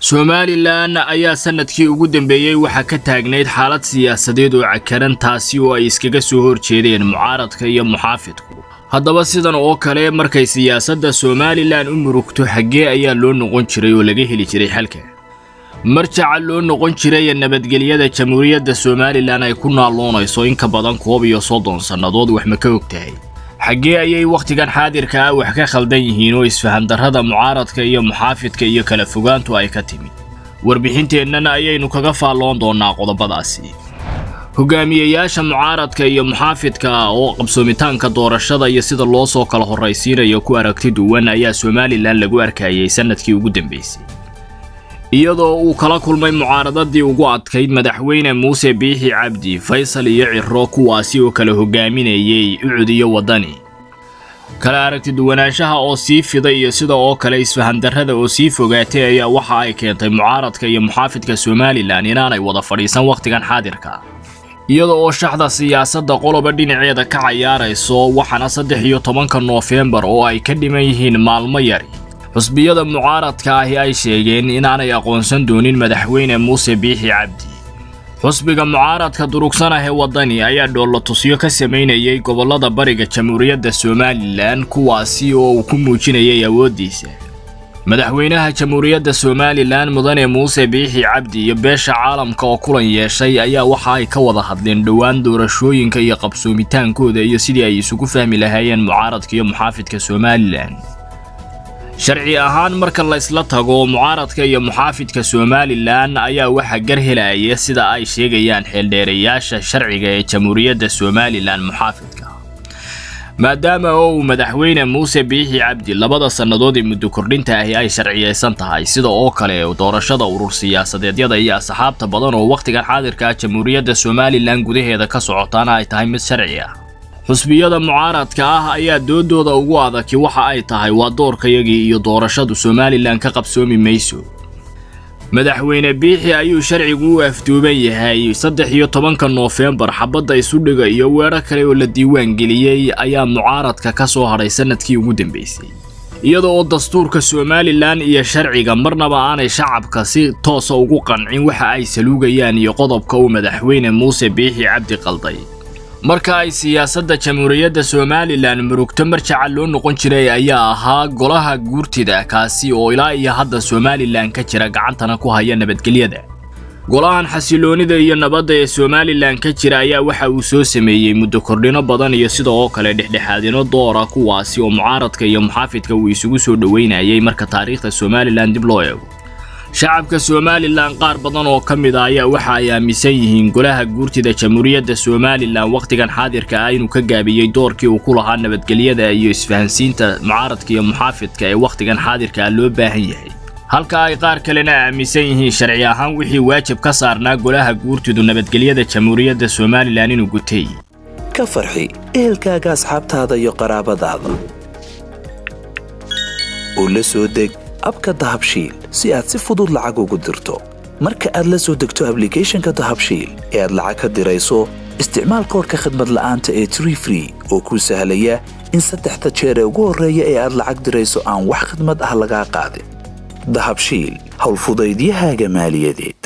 somalilan ayaa sanadkii ugu dambeeyey waxaa ka taagnayd xaalad siyaasadeed oo cakaran taasi oo ay iskaga soo horjeedeen mucaaradka iyo muxaafidku haddaba sidan oo kale markay siyaasadda somalilan u murugto xaggee ayaa loo noqon jiray oo laga heli jiray xalka marjaca loo noqon jiray ee nabadgelyada jamhuuriyadda somalilan ay ku naalloonayso in ka badan koob iyo soddon sannadood wax ma ka og tahay xaggee ayay wakhtigan xaadirka ah wax ka khaldan yihiin oo isfahandarrada mucaaradka iyo muxaafidka iyo kala fogaantu ay ka timid warbixinteennana ayaynu kaga faalloon doonnaa qodobadaasi hogaamiyeyaasha mucaaradka iyo muxaafidka oo qabsoomitaanka doorashada iyo sida loo soo kala horraysiinayo ku aragti duwan ayaa somalilan lagu arkayay sannadkii ugu dambaysay iyadoo uu kala kulmay mucaaradadii ugu adkayd madaxweyne muuse biixi cabdi faysal iyo ciro kuwaasi oo kala hogaaminayay ucud iyo waddani kala aragti duwanaanshaha oo sii fiday iyo sida oo kale isfahandarrada oo sii fogaatay ayaa waxa ay keentay mucaaradka iyo muxaafidka somalilan inaanay wada fadhiisan wakhtigan xaadirka iyada oo shaxda siyaasadda qoloba dhinaceeda ka cayaarayso waxaana saddex iyo tobanka noofembar oo ay ka dhiman yihiin maalmo yari xusbiyada mucaaradka ahi ay sheegeen inaanay aqoonsan doonin madaxweyne muuse biixi cabdi xusbiga mucaaradka durugsan ah ee waddani ayaa dhoolotusyo ka samaynayay gobollada bariga jamhuuriyadda somalilan kuwaasi oo uu ku muujinayay awooddiisa madaxweynaha jamhuuriyadda somalilan mudane muuse biixi cabdi iyo beesha caalamka oo kulan yeeshay ayaa waxa ay ka wada hadleen dhowaan doorashooyinka iyo qabsoomitaankooda iyo sidii ay isugu fahmi lahaayeen mucaaradka iyo muxaafidka somalilan sharci ahaan marka laysla tago mucaaradka iyo muxaafidka somalilan ayaa waxaa gar helaya sida ay sheegayaan xeeldheerayaasha sharciga ee jamhuuriyadda somalilan muxaafidka maadaama oo uu madaxweyne muuse biixi cabdi labada sannadood ee muddo kordhinta ahi ay sharciyaysan tahay sida oo kale doorashada urur siyaasadeedyada iyo asxaabta badan oo wakhtigan xaadirka ah jamhuuriyadda somalilan gudaheeda ka socotaana ay tahay mid sharci ah xusbiyada mucaaradka ah ayaa doodooda ugu adagi waxa ay tahay waa doorkayagii iyo doorashadu somalilan ka qabsoomi mayso madaxweyne biixi ayuu sharcigu u afduuban yahay saddex iyo tobanka noofembar xabadda isudhiga iyo weedho kale oo la diiwaan geliyey ayaa mucaaradka ka soo hadhay sannadkii ugu dambaysay iyada oo dastuurka somalilan iyo sharciga marnaba aanay shacabka si toosa ugu qancin waxa ay saluugayaan iyo qodobka uu madaxweyne muuse biixi cabdi qalday marka ay siyaasadda jamhuuriyadda somalilan murugto marjaca loo noqon jiray ayaa ahaa golaha guurtida kaasi oo ilaa iyo hadda somalilan ka jira gacantana ku haya nabadgelyada golahan xasiloonida iyo nabadda ee somalilan ka jira ayaa waxa uu soo sameeyey muddo kordhino badan iyo sida oo kale dhexdhexaadino doora kuwaasi oo mucaaradka iyo muxaafidka uu isugu soo dhoweynayay marka taariikhda somalilan dib loo eego shacabka somalilan qaar badan oo ka mid a ayaa waxa ay aaminsan yihiin golaha guurtida jamhuuriyadda somalilan wakhtigan xaadirka ah inuu ka gaabiyey doorkii uu ku lahaa nabadgelyada iyo isfahansiinta mucaaradka iyo muxaafidka ee wakhtigan xaadirka ah loo baahan yahay halka ay qaar kalena aaminsan yihiin sharci ahaan wixii waajib ka saarnaa golaha guurtidu nabadgelyada jamhuuriyadda somalilan inuu gutay ka farxi ehelkaaga asxaabtaada iyo qaraabadaada oo la soo deg abka dahabshiil si aad si fudud lacag ugu dirto marka aad la soo degto ablicathonka dahabshiil ee aad lacag ka dirayso isticmaal koorka khadmad la'aanta ee tree free oo kuu sahlaya in saddexda jeer ee ugu horreeya ee aad lacag dirayso aan wax khadmad ah lagaa qaadin dahabshiil howlfudaydiyahaaga maaliyadeed